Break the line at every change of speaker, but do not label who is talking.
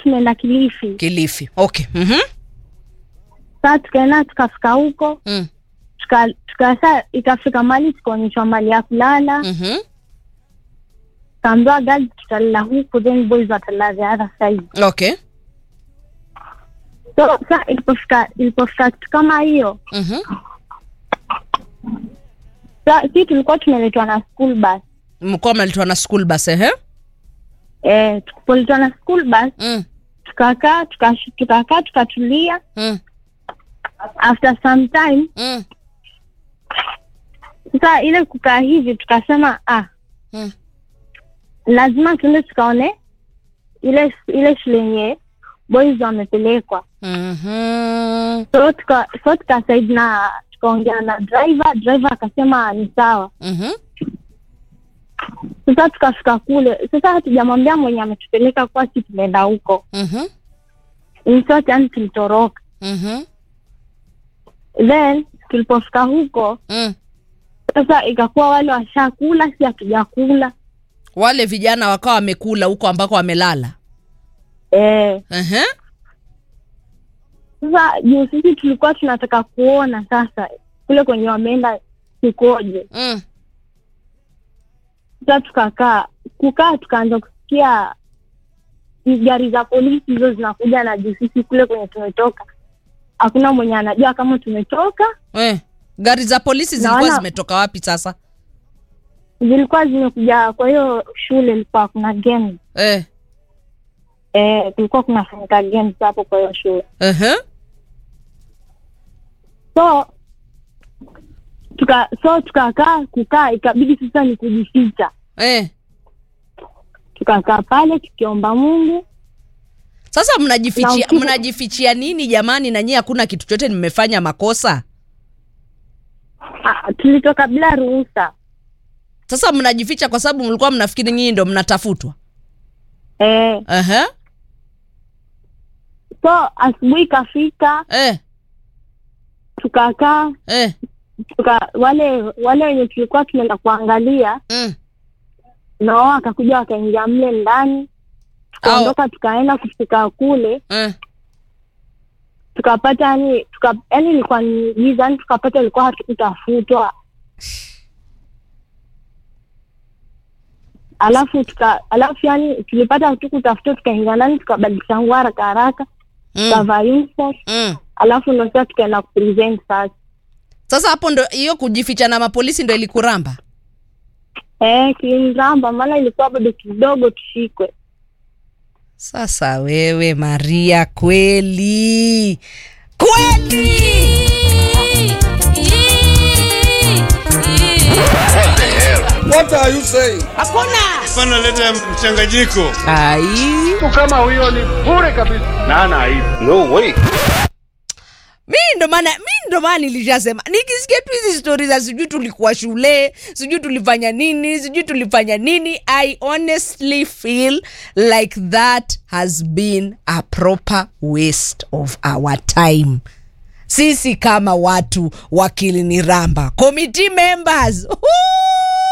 tumeenda Kilifi.
Kilifi. Okay. Mhm.
Sasa tukaenda tukafika huko
Mm.
tuka, tuka saa ikafika mali tukaonyeshwa mali ya kulala
Mhm.
kaambiwa girls tutalala huku then boys watalala the other side.
Okay.
So sa ilipofika ilipofika kitu kama hiyo
Mhm.
sa si tulikuwa tumeletwa na school bus
Mlikuwa mnaletwa na school bus eh?
eh, tukupoletwa na school bus
Mm.
tukakaa tukash- tukakaa tukatulia
Mm.
after some time
Mm.
sasa ile kukaa hivi tukasema ah
Mm.
lazima tuende tukaone ile ile shule yenye boys wamepelekwa
Mhm.
so tuka so tukasaid na tukaongea na driver driver akasema ni sawa
Mhm.
sasa tukafika kule sasa hatujamwambia mwenye ametupeleka kwa si tumeenda huko
Mhm.
In short, yani tulitoroka
Mhm.
then tulipofika huko
Mm.
sasa ikakuwa wale washakula si hatujakula
Wale vijana wakawa wamekula huko ambako wamelala.
eh,
Ehe.
sasa juu sisi tulikuwa tunataka kuona sasa kule kwenye wameenda kukoje
Mm.
sasa tukakaa kukaa tukaanza kusikia gari za polisi hizo zinakuja na juu sisi kule kwenye tumetoka hakuna mwenye anajua kama tumetoka
Eh. Gari za polisi zilikuwa
Naona-
zimetoka wapi sasa?
zilikuwa zimekuja kwa hiyo shule ilikuwa kuna games
Eh.
eh, kulikuwa kunafanyika games hapo kwa hiyo shule
Ehe.
so tuka so tukakaa kukaa ikabidi sasa ni kujificha
Eh.
tukakaa pale tukiomba mungu
Sasa
Na
mnajifichia
usiku-
mnajifichia nini jamani na nyie hakuna kitu chote nimefanya makosa?
ah, tulitoka bila ruhusa
Sasa mnajificha kwa sababu mlikuwa mnafikiri nyinyi ndo mnatafutwa.
eh,
Ehe.
so asubuhi ikafika
Eh.
tukakaa
Eh.
tuka, wale wale wenye tulikuwa tunaenda kuangalia
Mm.
na wao wakakuja wakaingia mle ndani tukaondoka tukaenda kufika kule
Eh.
tukapata yani tuka, yani ilikuwa ni giza yani tukapata ilikuwa hatukutafutwa alafu tuka alafu yani tulipata hatukutafutwa tukaingia ndani tukabadilisha nguo haraka haraka
Mm.
tukavaa uniform
Mm.
alafu ndo sasa tukaenda kupresent sasa
Sasa hapo ndo hiyo kujificha na mapolisi ndo ilikuramba.
eh kiliniramba maana ilikuwa bado kidogo tushikwe
Sasa wewe Maria, kweli kweli
What are you saying?
Hapana, leta mchanganyiko.
ai
kama huyo ni bure kabisa na ana aibu
No way.
mi ndo maana mi ndo maana nilishasema nikisikia tu hizi stori za sijui tulikuwa shule sijui tulifanya nini sijui tulifanya nini i honestly feel like that has been a proper waste of our time sisi kama watu wakiliniramba committee members Woo!